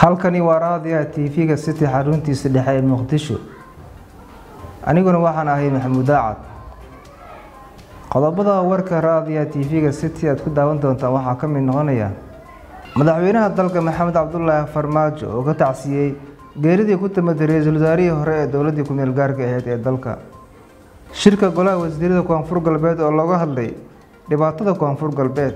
halkani waa raadiyaha tv-ga city xaruntiisa dhexe ee muqdisho aniguna waxaan ahay maxamuud daacad qodobada warka raadiyaha tv-ga city aad ku daawan doontaan waxaa ka mid noqonaya madaxweynaha dalka maxamed cabdulaahi farmaajo oo ka tacsiyey geeridii ku timaday ra-iisul wasaarihii hore ee dowladii ku-meel gaarka aheyd ee dalka shirka golaha wasiirada koonfur galbeed oo looga hadlay dhibaatada koonfur galbeed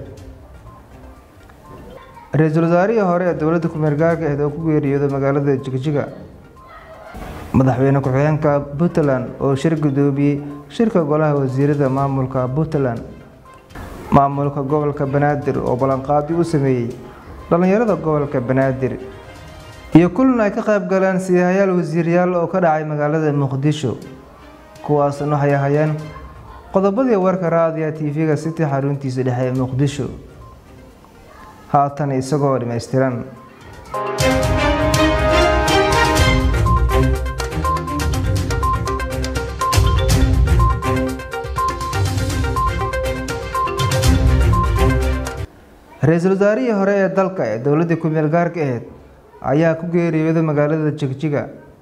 ra-iisul wasaarihii hore ee dowladda ku-meel gaarka aheyd oo ku geeriyooday magaalada jigjiga madaxweyne ku-xigeenka puntland oo shir gudoomiyey shirka golaha wasiirada maamulka puntland maamulka gobolka banaadir oo ballanqaadi u sameeyey dhallinyarada gobolka banaadir iyo kulan ay ka qayb galeen siyahayaal wasiiryaal oo ka dhacay magaalada muqdisho kuwaasna waxay ahayeen qodobadii warka raadiya tv-ga city xaruntiisa dhexe ee muqdisho haatan isagoo dhammaystiran ra-iisul wasaarihii hore ee dalka ee dowladii ku-meel gaarka aheyd ayaa ku geeriyooday magaalada jigjiga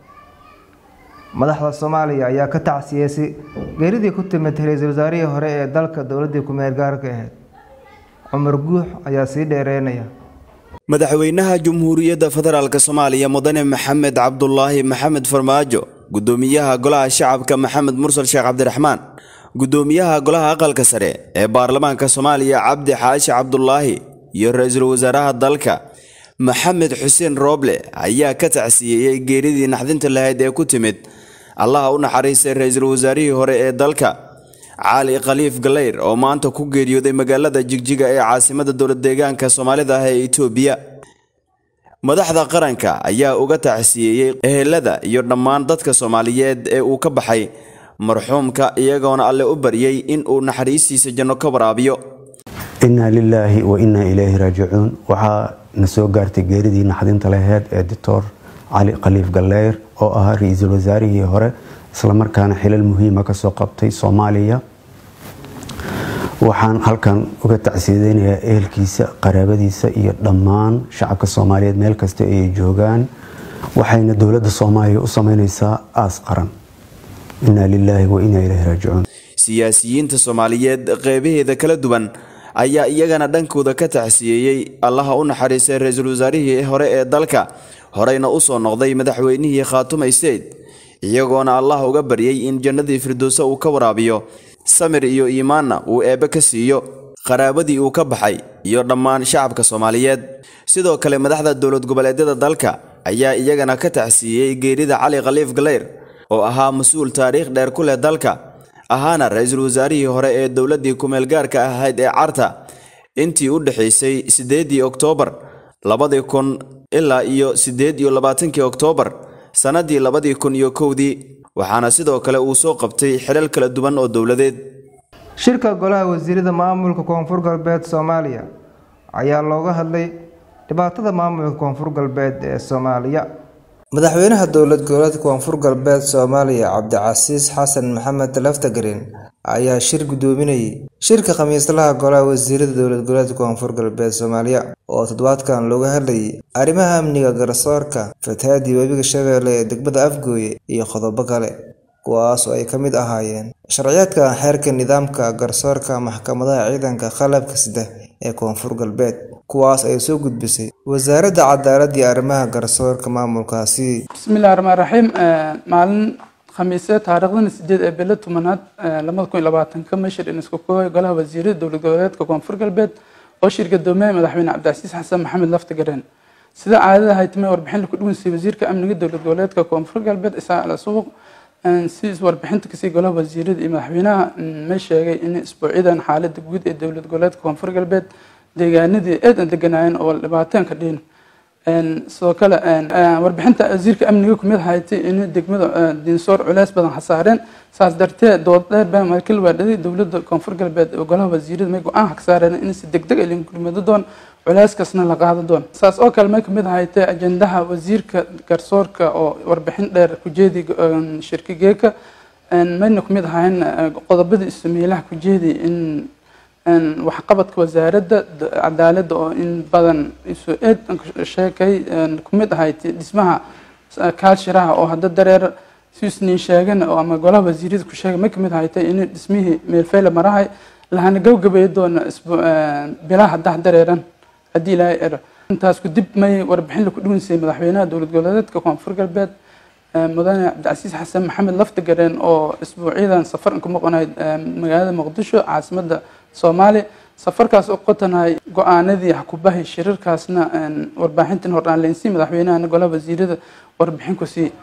madaxda soomaaliya ayaa ka tacsiyeysay geeridii ku timid ra-iisul wasaarihii hore ee dalka dowladii ku-meel gaarka aheyd cumar guux ayaa sii dheereynaya madaxweynaha jamhuuriyadda federaalk soomaaliya mudane maxamed cabdulaahi maxamed farmaajo gudoomiyaha golaha shacabka maxamed mursal sheekh cabdiraxmaan gudoomiyaha golaha aqalka sare ee baarlamaanka soomaaliya cabdi xaashi cabdulaahi iyo ra-iisul wasaaraha dalka maxamed xuseen rooble ayaa ka tacsiyeeyey geeridii naxdinta lahayd ee ku timid allaha u naxariistay ra-iisul wasaarihii hore ee dalka cali khaliif galeyr oo maanta ku geeriyooday magaalada jigjiga ee caasimada dowlad deegaanka soomaalida ah ee itoobiya madaxda qaranka ayaa uga tacsiyeeyey ehelada iyo dhammaan dadka soomaaliyeed ee uu ka baxay marxuumka iyagoona alle u baryay in uu naxariistiisa janno ka waraabiyo innaa lilaahi wa innaa ilayhi raajicuun waxaa na soo gaartay geeridii naxdinta laheyd ee doctor cali khaliif galeyr oo ahaa ra-iisul wasaarihii hore islamarkaana xilal muhiima kasoo qabtay soomaaliya waxaan halkan uga tacsiyadeynayaa ehelkiisa qaraabadiisa iyo dhammaan shacabka soomaaliyeed meel kasta ay joogaan waxayna dowladda soomaaliya u sameyneysaa aas qaran innaa lilaahi wa innaa ilayhi raajicuun siyaasiyiinta soomaaliyeed qeybaheeda kala duwan ayaa iyagana dhankooda ka tacsiyeeyey allaha u naxariistay ra-iisul wasaarihii hore ee dalka horeyna usoo noqday madaxweynihii khaatumay seyd iyagoona allah uga baryay in jannadii firdowse uu ka waraabiyo samir iyo iimaanna uu eebbe ka siiyo qaraabadii uu ka baxay iyo dhammaan shacabka soomaaliyeed sidoo kale madaxda dowlad goboleedyada dalka ayaa iyagana ka tacsiiyey geerida cali khaliif galeyr oo ahaa mas-uul taariikh dheer ku leh dalka ahaana ra-iisul wasaarihii hore ee dowladdii ku-meel gaarka ahayd ee carta intii u dhexaysay siddeedii oktoobar labadii kun ilaa iyo siddeed iyo labaatankii oktoobar sannadii labadii kun iyo kowdii waxaana sidoo kale uu soo qabtay xilal kala duwan oo dowladeed shirka golaha wasiirada maamulka koonfur galbeed soomaaliya ayaa looga hadlay dhibaatada maamulka koonfur galbeed ee soomaaliya madaxweynaha dowlad goboleedka koonfur galbeed soomaaliya cabdicasiis xasan maxamed laftagreen ayaa shir gudoominayay shirka khamiislaha golaha wasiirada dowlad goboleedka koonfur galbeed soomaaliya oo toddobaadkan looga hadlayay arrimaha amniga garsoorka fatahaadii webiga shabeelle ee degmada afgooye iyo qodobo kale kuwaas oo ay ka mid ahaayeen sharciyaadka xeerka nidaamka garsoorka maxkamadaha ciidanka qalabka sida ee koonfur galbeed kuwaas ay soo gudbisay wasaaradda cadaaladda iyo arrimaha garsoorka maamulkaasi bismillahi raxmaan raxiim maalin khamiise taariikhdana sideed ee bilo tobanaad labada kun iyo labaatanka mashir inisku koobay golaha wasiirada dowlad goboleedka koonfur galbeed oo shir gadoomiye madaxweyne cabdicasiis xasan maxamed laftagareen sida caadada ahay timay warbixin laku dhuwansay wasiirka amniga dowlad goboleedka koonfur galbeed isaa ala suuq si warbixinta kasii golaha wasiirada iyo madaxweynaha may sheegay in isbuucyadan xaalada guud ee dowlad goboleedka koonfur galbeed deegaanadii aad aan deganaayeen oo dhibaateen ka dhiin sidoo kale warbixinta wasiirka amniga kumid haytay in degmada diinsoor culeys badan hasaareen saas darteed dood dheer baa markii la waadhaday dowladda koonfur galbeed oo golaha wasiirada may go-aan ka saareen in si degdeg ay gurmado doon culeyskaasna la qaado doon saas oo kale may kamid haytay ajendaha wasiirka garsoorka oo warbixin dheer kujeedi shirkigeeka mayna kumid ahayn qodobadii ismeelaha kujeedi in waxqabadka wasaaradda cadaaladda oo in badan isu eed sheekay kumid ahayd dhismaha kaalshiraha oo hadda dareer siisnin sheegan oo ama golaha wasiirada ku sheegay ma kamid ahaytay in dhismihii meelfeyle marahay lahana gabagabay doona bilaha dax dareeran haddii ilaahay ero intaas ku dib may warbixin laku dhuwinsay madaxweynaha dowlad goboleedka koonfur galbeed mudane cabdicasiis xasan maxamed laftigareen oo isbuucyadan safar ku maqonayd magaalada muqdisho caasimada soomaaliya safarkaas oo qotanahay go-aanadii xkubahi shirarkaasna warbaaxintan hordhaanleynsii madaxweynahana golaha wasiirada warbixin ku sii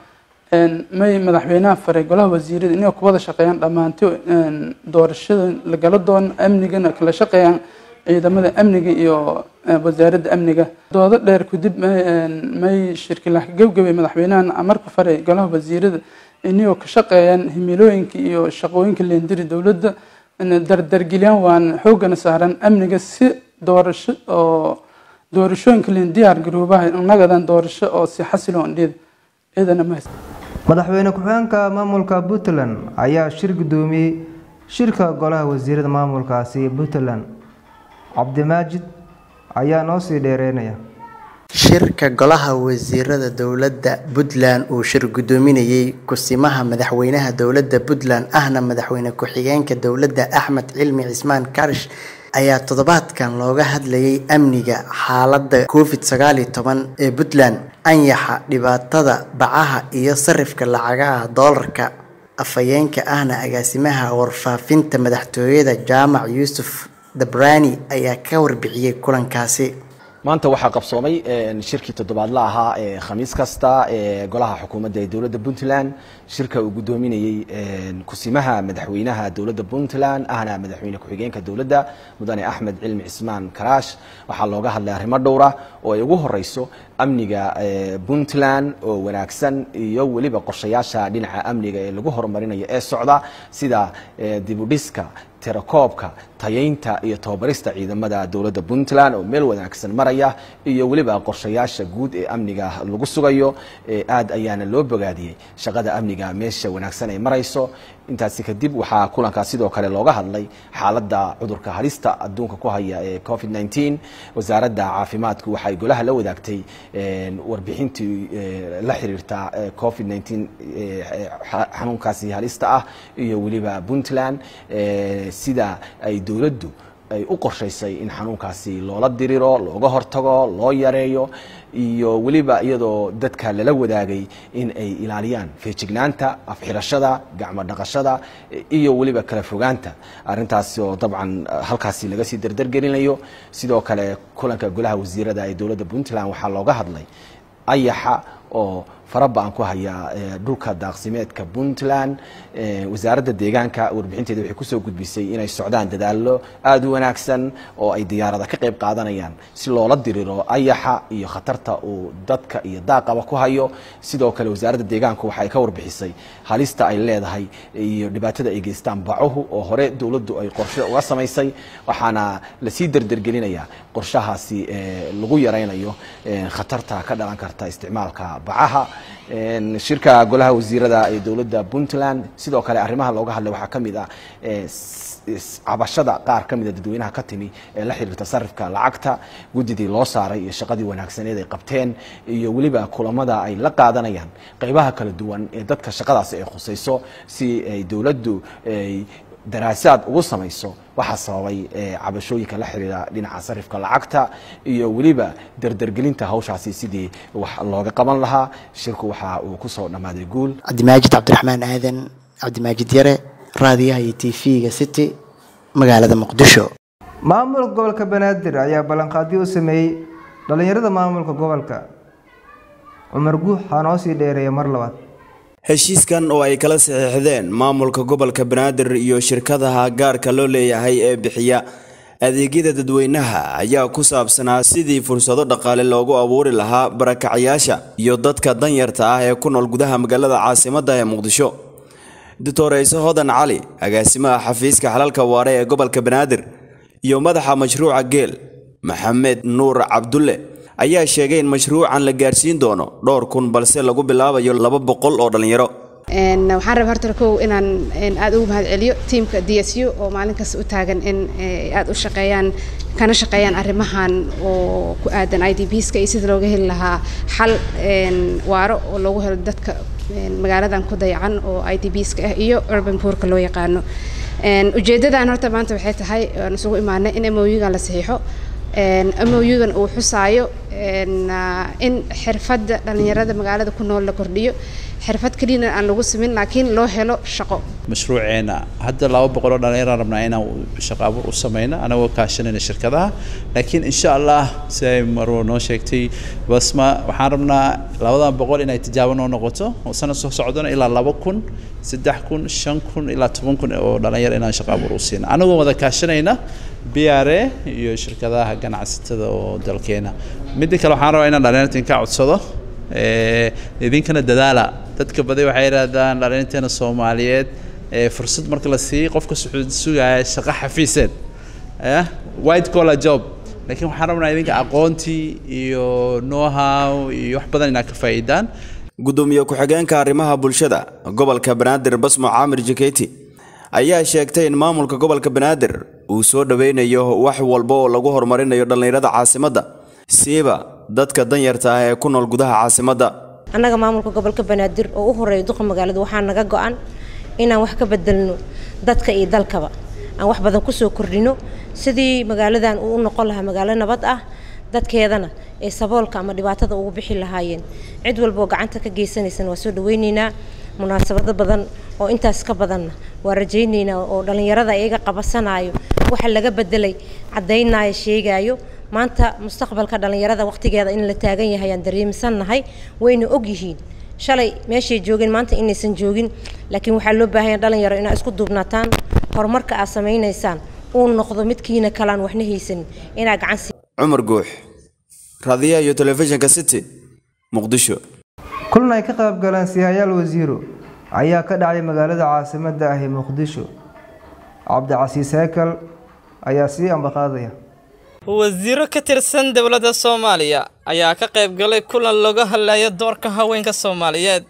may madaxweynaha faray golaha wasiirada inay kuwada shaqeeyaan dhammaanti doorashada lagala doono amnigana kala shaqeeyaan ciidamada amniga iyo wasaaradda amniga doodo dheer kadib may shirkilah gabgabay madaxweynahana amarka faray golaha wasiirada inay ka shaqeeyaan himilooyinka iyo shaqooyinka leendiri dowladda dardargeliyaan waan xoogana saaran amniga si doorasho oo doorashooyinka leen diyaar garoobaha nagadan doorasho oo si xasiloon dhid ciidana ma madaxweyne ku-xigeenka maamulka puntland ayaa shir gudoomiyey shirka golaha wasiirada maamulkaasi puntland cabdimaajid ayaa noo sii dheereynaya shirka golaha wasiirada dowladda puntland uu shir gudoominayey kusimaha madaxweynaha dowladda puntland ahna madaxweyne ku-xigeenka dowladda axmed cilmi cismaan karish ayaa toddobaadkan looga hadlayay amniga xaaladda covid sagaal iyo toban ee puntland anyaxa dhibaatada bacaha iyo sarifka lacagaha doolarka afhayeenka ahna agaasimaha warfaafinta madaxtooyada jaamac yuusuf dabrani ayaa ka warbixiyey kulankaasi maanta waxaa qabsoomay shirkii toddobaadla ahaa ee khamiis kasta ee golaha xukuumadda ee dowladda puntland shirka uu gudoominayey kusimaha madaxweynaha dowladda puntland ahna madaxweyne ku-xigeenka dowladda mudane axmed cilmi cismaan karaash waxaa looga hadlay arrimo dhowra oo ay ugu horeyso amniga puntland oo wanaagsan iyo weliba qorshayaasha dhinaca amniga ee lagu horumarinayo ee socda sida dibudhiska tirakoobka tayaynta iyo tababarista ciidamada dowladda puntland oo meel wanaagsan maraya iyo weliba qorshayaasha guud ee amniga lagu sugayo aad ayaana loo bogaadiyey shaqada amniga meesha wanaagsan ay marayso intaasi kadib waxaa kulankaas sidoo kale looga hadlay xaaladda cudurka halista adduunka ku haya ee covid 19 wasaaradda caafimaadku waxay golaha la wadaagtay warbixintii la xiriirta covid 19 xanuunkaasi halista ah iyo weliba puntland sida ay dowladdu ay u qorshaysay in xanuunkaasi loola diriro looga hortago loo yareeyo iyo weliba iyadoo dadka lala wadaagay in ay ilaaliyaan feejignaanta afxirashada gacmo dhaqashada iyo weliba kala fogaanta arintaasi oo dabcan halkaasi laga sii dardargelinayo sidoo kale kulanka golaha wasiirada ee dowladda puntland waxaa looga hadlay ayaxa oo faraba-an ku haya dhulka daaqsimeedka puntland wasaaradda deegaanka warbixinteeda waxay kusoo gudbisay inay socdaan dadaalo aada u wanaagsan oo ay diyaarada ka qayb qaadanayaan si loola diriro ayaxa iyo khatarta uu dadka iyo daaqaba ku hayo sidoo kale wasaaradda deegaanku waxay ka warbixisay halista ay leedahay iyo dhibaatada ay geystaan bacuhu oo hore dowladdu ay qorshe uga samaysay waxaana lasii derdergelinayaa qorshahaasi lagu yaraynayo khatarta ka dhalan karta isticmaalka bacaha shirka golaha wasiirada ee dowladda puntland sidoo kale arrimaha looga hadlay waxaa ka mid ah cabashada qaar ka mida dadweynaha ka timi ee la xiriirta sarifka lacagta guddidii loo saaray iyo shaqadii wanaagsaneed ay qabteen iyo weliba kulamada ay la qaadanayaan qeybaha kala duwan ee dadka shaqadaasi ay khusayso si ay dowladdu ay daraasaad ugu samayso waxaa sababay cabashooyinka la xiriira dhinaca sarifka lacagta iyo weliba derdergelinta hawshaasi sidii wax looga qaban lahaa shirku waxa uu kusoo dhammaaday guul cabdimaajid cabdiraxmaan aadan cabdimaajid yare raadiyaha iyo t v-ga city magaalada muqdisho maamulka gobolka banaadir ayaa ballanqaadyo u sameeyey dhallinyarada maamulka gobolka cumar guux waxaa noo sii dheereeya mar labaad heshiiskan oo ay kala saxiixdeen maamulka gobolka banaadir iyo shirkadaha gaarka loo leeyahay ee bixiya adeegyada dadweynaha ayaa ku saabsanaa sidii fursado dhaqaale loogu abuuri lahaa barakacayaasha iyo dadka danyarta ah ee ku nool gudaha magaalada caasimadda ee muqdisho doctor ciise hodan cali agaasimaha xafiiska xalalka waare ee gobolka banaadir iyo madaxa mashruuca geel maxamed nuur cabdulle ayaa sheegay in mashruucan la gaarsiin doono dhowr kun balse lagu bilaabayo laba boqol oo dhallinyaro waxaan rabaa horta kow inaan aada ugu mahad celiyo tiimka d s u oo maalin kasta u taagan in aada u shaqeeyaan kana shaqeeyaan arrimahan oo ku aadan i d bska iyo sida looga heli lahaa xal waaro oo loogu helo dadka magaaladan ku dayacan oo i d bska ah iyo urban poorka loo yaqaano ujeedadan horta maanta waxay tahay aan isugu imaanay in moyugan la saxiixo moyugan uu xusaayo in xirfadda dhalinyarada magaalada ku nool la kordhiyo xirfad keliyana aan lagu simin laakiin loo helo shaqo mashruuceena hadda laba boqol oo dhalinyaraan rabnaa inaan shaqo abuur u sameyno anagoo kaashanayna shirkadaha laakiin insha allah si ay marwo noo sheegtay basma waxaan rabnaa labadan boqol inay tijaabo noo noqoto oo sanad soo socdona ilaa laba kun saddex kun shan kun ilaa toban kun oo dhalinyar inaan shaqo abuur u siino anagoo wada kaashanayna b r a iyo shirkadaha ganacsatada oo dalkeena midda kale waxaan rabaa inaan dhalinyarta inka codsado idinkana dadaala dadka badi waxay yidhaahdaan dhalinteena soomaaliyeed fursad marka la siiyey qofka sugaya shaqo xafiiseed white collar job laakiin waxaan rabnaa idinka aqoontii iyo know-how iyo wax badan inaad ka faa'iidaan gudoomiye ku-xigeenka arrimaha bulshada gobolka banaadir basmo caamir jaketi ayaa sheegtay in maamulka gobolka banaadir uu soo dhoweynayo wax walba oo lagu horumarinayo dhallinyarada caasimadda siiba dadka danyarta ah ee ku nool gudaha caasimadda annaga maamulka gobolka banaadir oo u horeeya duqa magaalada waxaa naga go-an inaan wax ka bedelno dadka iyo dalkaba aan wax badan kusoo kordhino sidii magaaladan uu u noqon lahaa magaalo nabad ah dadkeedana ee saboolka ama dhibaatada ugu bixi lahaayeen cid walba oo gacanta ka geysanaysana waa soo dhaweyneynaa munaasabado badan oo intaas ka badanna waa rajayneynaa oo dhallinyarada iyaga qabasanayo waxa laga bedelay caddaynaayo sheegaayo maanta mustaqbalka dhallinyarada waqtigeeda in la taagan yahay aan dareemisannahay wayna og yihiin shalay meeshay joogeen maanta inaysan joogin laakiin waxaa loo baahanya dhalinyaro inaad isku duubnataan horumarka aad samaynaysaan uu noqdo midkiina kalaan waxna haysanin inaad gacan si cumar guux raadiyaha iyo telefishinka city muqdisho kulan ay ka qayb galeen sihayaal wasiiro ayaa ka dhacay magaalada caasimadda ah ee muqdisho cabdicasiis heekal ayaa sii ambaqaadaya wasiiro ka tirsan dowladda soomaaliya ayaa ka qayb galay kulan looga hadlayo doorka haweenka soomaaliyeed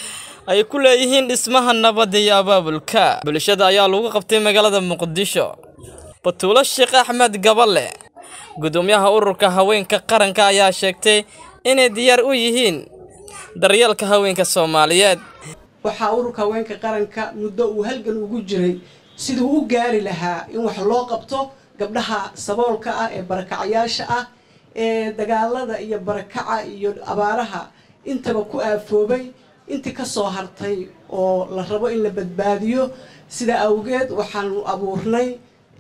ay ku leeyihiin dhismaha nabadda iyo abaabulka bulshada ayaa lagu qabtay magaalada muqdisho batuulo sheekh axmed gaballe gudoomiyaha ururka haweenka qaranka ayaa sheegtay inay diyaar u yihiin daryeelka haweenka soomaaliyeed waxaa ururka haweenka qaranka muddo uu halgan ugu jiray siduu u gaari lahaa in wax loo qabto gabdhaha saboolka ah ee barakacayaasha ah ee dagaalada iyo barakaca iyo abaaraha intaba ku aafoobay intii kasoo hartay oo la rabo in la badbaadiyo sida awgeed waxaanu abuurnay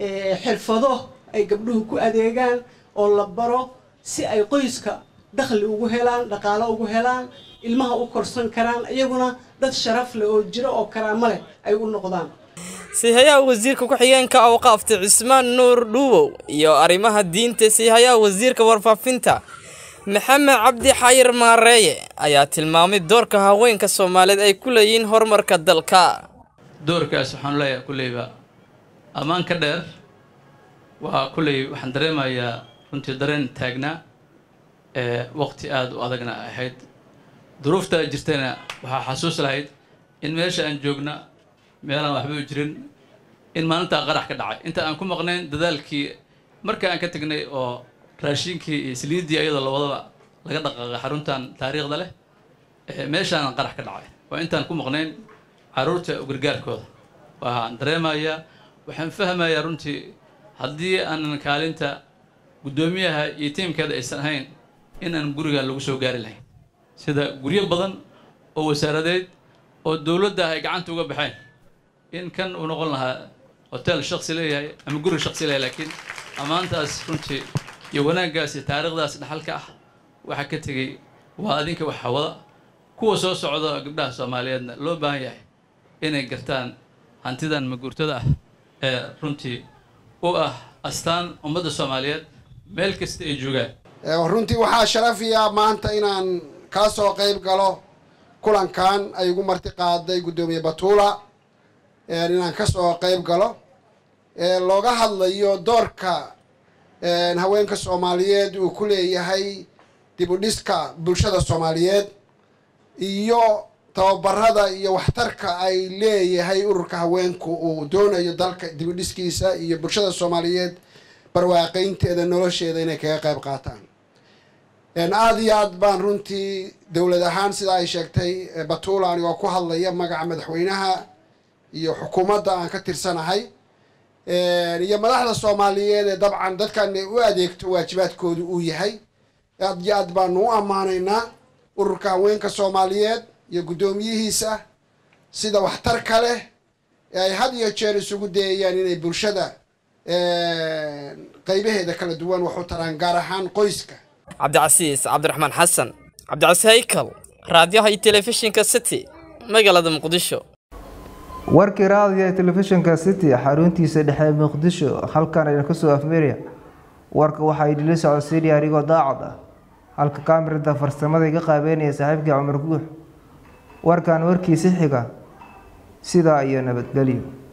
xirfado ay gabdhuhu ku adeegaan oo la baro si ay qoyska dakhli ugu helaan dhaqaalo ugu helaan ilmaha u korsan karaan iyaguna dad sharaf leh oo jiro oo karaamo leh ay u noqdaan siihayaha wasiirka ku-xigeenka awqaafta cismaan nuur dhuuwow iyo arrimaha diinta siihayaha wasiirka warfaafinta maxamed cabdi xayir maareeye ayaa tilmaamay doorka haweenka soomaaliyeed ay ku leeyihiin horumarka dalka doorkaas waxaan leeyahay kulleyba ammaan ka dheer waa kulley waxaan dareemayaa runtii dareen taagnaa ee waqti aada u adagna ahayd duruuftaa jirtana waxaa xasuus lahayd in meesha aan joogna meelaan waxba u jirin in maalintaa qarax ka dhacay inta aan ku maqnayn dadaalkii marka aan ka tegnay oo raashinkii iyo saliiddii ayadoo lawadaba laga dhaqaaqay xaruntan taariikhda leh meeshaan qarax ka dhacay waa intaan ku maqnayn caruurta gargaarkooda waxaan dareemayaa waxaan fahmayaa runtii haddii aanan kaalinta guddoomiyaha iyo tiimkeeda aysan ahayn in aan guriga lagu soo gaari lahayn sida guryo badan oo wasaaradeed oo dowladda ay gacanta uga baxeen in kan uu noqon lahaa hotel shaksi leeyahay ama guri shaksi leeyahay laakiin ammaantaas runtii iyo wanaaggaas iyo taariikhdaas dhaxalka ah waxaa ka tegey waa adinka wax hawada kuwa soo socda gabdhaha soomaaliyeedna loo baahan yahay inay gartaan hantidan maguurtada ah ee runtii u ah astaan ummadda soomaaliyeed meel kasta ay joogaan runtii waxaa sharafiya maanta inaan kaa soo qayb galo kulankan ay igu marti qaaday guddoomiye batuula inaan ka soo qayb galo looga hadlayo doorka haweenka soomaaliyeed uu ku leeyahay dib u dhiska bulshada soomaaliyeed iyo tababarada iyo waxtarka ay leeyahay ururka haweenku uu doonayo dalka dibidhiskiisa iyo bulshada soomaaliyeed barwaaqaynteeda nolosheeda inay kaga qayb qaataan aada iyo aad baan runtii dowlad ahaan sida ay sheegtay batuula anigoo ku hadlaya magaca madaxweynaha iyo xukuumadda aan ka tirsanahay iyo madaxda soomaaliyeed ee dabcan dadkan u adeegto waajibaadkoodu uu yahay aad iyo aad baanu u ammaanaynaa ururka haweenka soomaaliyeed iyo guddoomiyihiisa sida waxtarka leh ee ay had iyo jeer isugu dayayaan inay bulshada qaybaheeda kala duwan wax u taraan gaar ahaan qoyska cabdicasiis cabdiraxmaan xasan cabdicasiis haykal raadiyaha iyo telefishinka city magaalada muqdisho warkii raadiyo ee telefishinka city xaruntiisa dhexe muqdisho halkan aynu kasoo afmeeraya warka waxaa idinla socodsiinaya anigoo daacad ah halka kaamirada farsamada iga qaabeynaya saaxiibkii cumar guux warkan warkiisi xiga sidaa iyo nabadgelyo